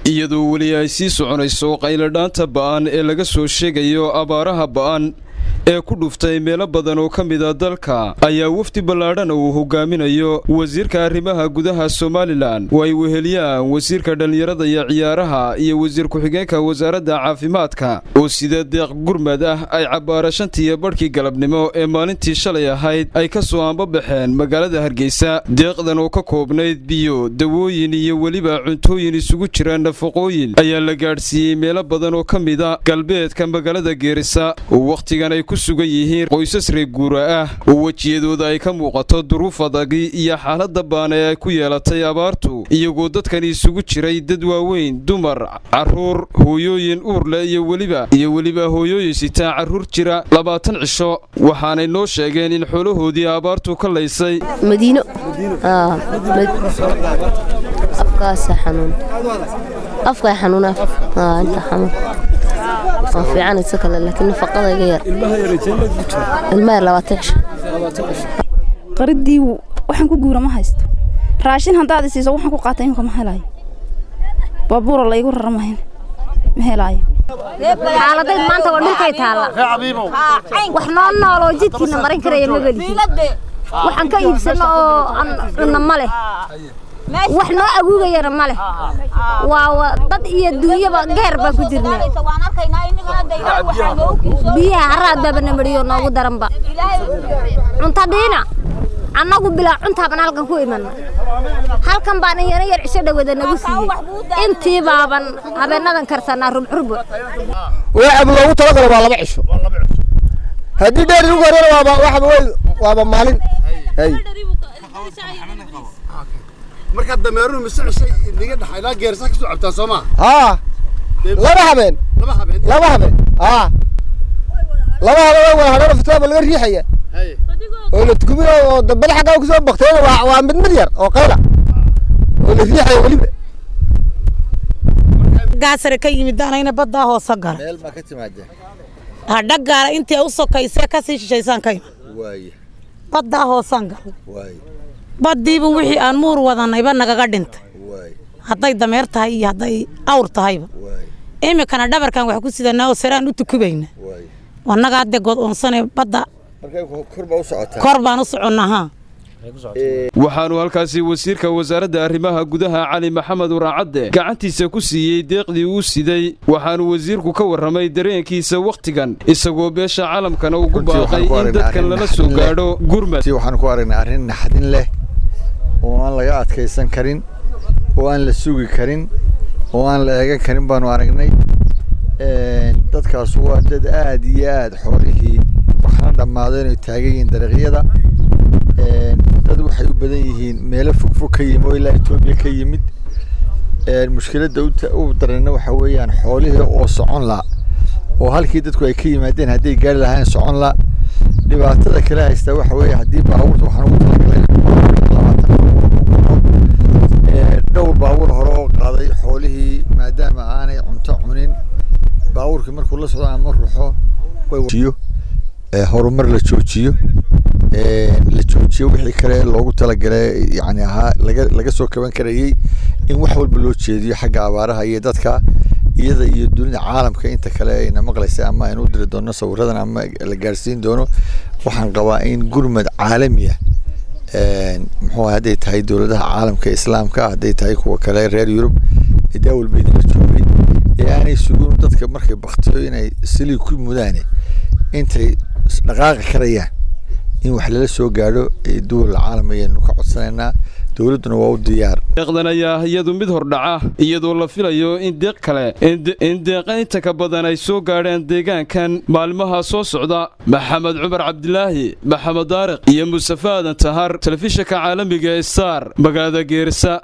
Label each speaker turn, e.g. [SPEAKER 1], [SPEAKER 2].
[SPEAKER 1] iyadoo weli ay sii soconayso qayladhaanta ba'an ee laga soo sheegayo abaaraha ba'an ee ku dhuftay meelo badan oo ka mida dalka ayaa wafdi ballaadhan uu hogaaminayo wasiirka arrimaha gudaha somalilan oo ay weheliyaan wasiirka dhallinyarada iyo ciyaaraha iyo wasiir ku-xigeenka wasaaradda caafimaadka oo sida deeq gurmad ah ay cabbaara shantiiyo badhkii galabnimo ee maalintii shalay ahayd ay ka soo aanbabaxeen magaalada hargeysa deeqdan oo ka koobnayd biyo dawooyin iyo weliba cuntooyin isugu jira nafaqooyin ayaa la gaadhsiiyey meelo badan oo ka mida galbeedka magaalada geerisa oo wakhtigan ay ku sugan yihiin qoysas reer guura ah oo wejiyadooda ay ka muuqato duruuf adagi iyo xaaladda baana ee ay ku yeelatay abaartu iyagoo dadkani isugu jiray dad waaweyn dumar carruur hooyooyin uurleh iyo weliba iyo weliba hooyooyin sitaa carruur jira labaatan cisho waxaanay noo sheegeen in xoolahoodii abaartu ka laysay
[SPEAKER 2] madiino afkaasa xanuun afkaa xanuun inta xanuun waa fiican isa kale laakiin nafaqada iga yar ilmaha yar labaatan cisho
[SPEAKER 3] qaridii waxaan ku guura ma haysto raashin haddaad isiiso waxaan ku qaata imika ma helayo baabuura laygu rara mahin ma helaayo
[SPEAKER 4] xaaladayd maanta waa dhulkay taalla wax noo nooloo jidkiina marin karaya ma belihin waxaan ka iibsanno oo aan cunno ma leh wax noo aguugayana ma leh waa dad iyo duunyaba geer baan ku jirnaa biyaha haraad baaba na mariyo noogu daranba cunto dhiina annagu bilaa cuntaabaan halkan ku imanna halkan baan iyana yar cisho dhawada nagu siiyey intii baaban habeenadan karsanaa rubcurbo
[SPEAKER 5] waxaaba loogu talagalo waa laba cisho haddii dheer igu horena waaba waxaba wey waaba maalin hay
[SPEAKER 6] markaa dameeruhu mise cishay niga dhaxa ilaa geersa ka soo cabtaa soo maa
[SPEAKER 5] haa laba habeen
[SPEAKER 6] laba habeen
[SPEAKER 5] laba habeen haa laba habeen waa hadhana fitaaba laga riixaya oo la tukuminayo oo dambada xaggaa kusoo bakteena waa waa mid mid yar oo qayla oo la riixaya weliba
[SPEAKER 7] gaasare ka yimid anayna baddaa hoose gala
[SPEAKER 6] meel baa ka timaadeen
[SPEAKER 7] hadha gaala intii u sokaysee kasii shishaysaan ka iman
[SPEAKER 6] waaye
[SPEAKER 7] baddaa hoosaan gala
[SPEAKER 6] waaye
[SPEAKER 7] baddiiba wixii aan muur wadanayba nagaga dhintay
[SPEAKER 6] waaye
[SPEAKER 7] hadday dameer tahay iyo hadday awr tahayba
[SPEAKER 6] waaye
[SPEAKER 7] iminkana dhabarkan wax ku sidanaa oo saraan u tukubayna
[SPEAKER 6] waaye
[SPEAKER 7] wannaga hadde godoonsane badda
[SPEAKER 6] markay kor baa u socotaa
[SPEAKER 7] kor baan u soconnaa haa
[SPEAKER 1] waxaanu halkaasi wasiirka wasaaradda arrimaha gudaha cali maxamed waraacadde gacantiisa ku siiyey deeqdii uu siday waxaanu wasiirku ka warramay dareenkiisa wakhtigan isagoo beesha caalamkana ugu baaqay in dadkan lala soo gaadho gurmad
[SPEAKER 6] waxaanu ku aragnay arrin naxdin leh oo aan laga adkaysan karin oo aan la sugi karin oo aan la eegan karin baanu aragnay dadkaas waa dad aad iyo aad xoolihii waxna dhammaado inay taagan yihiin dariiqyada dad waxay u badan yihiin meelo fogfog ka yimid oo ilaa etoobiya ka yimid mushkiladda u darana waxa weeyaan xoolihii oo socon la oo halkii dadku ay ka yimaadeen hadday gaari lahayn socon la dhibaatada kale haysta waxa weeye haddii baabuurta waxaan ugu talagalay dhowr baabuur hore oo qaaday xoolihii maadaama aanay cunto cunin baabuurkii markuu la socdo ama ruxo horumar la joojiyo la joojiyo wixii kale loogu talagalay yani ahaa laga laga soo kaban karayey in wax walba loo jeediyo xagga abaaraha iyo dadka iyada iyo dunida caalamka inta kale ayna maqlaysa ama aynu u diri doono sawiradan ama la gaarsiin doono waxaan qabaa in gurmad caalami ah muxuu hadday tahay dowladaha caalamka islaamka hadday tahay kuwa kale reer yurub ee daawalba idinla joogay ee aanay sugun dadka markay baktiyo inay silii ku mudaane intay dhaqaaqi karayaan in wax lala soo gaadho duwal caalam ayaynu ka codsanaynaa dowladduna waa u diyaar
[SPEAKER 1] deeqdan ayaa iyadu mid hordhaca iyadoo la filayo in deeq kale in deeqa inta ka badan ay soo gaadhaan deegaankan maalmaha soo socda maxamed cumar cabdilaahi maxamed daariq iyo mustafe aadan tahar telefishinka caalamiga star magaalada geerisa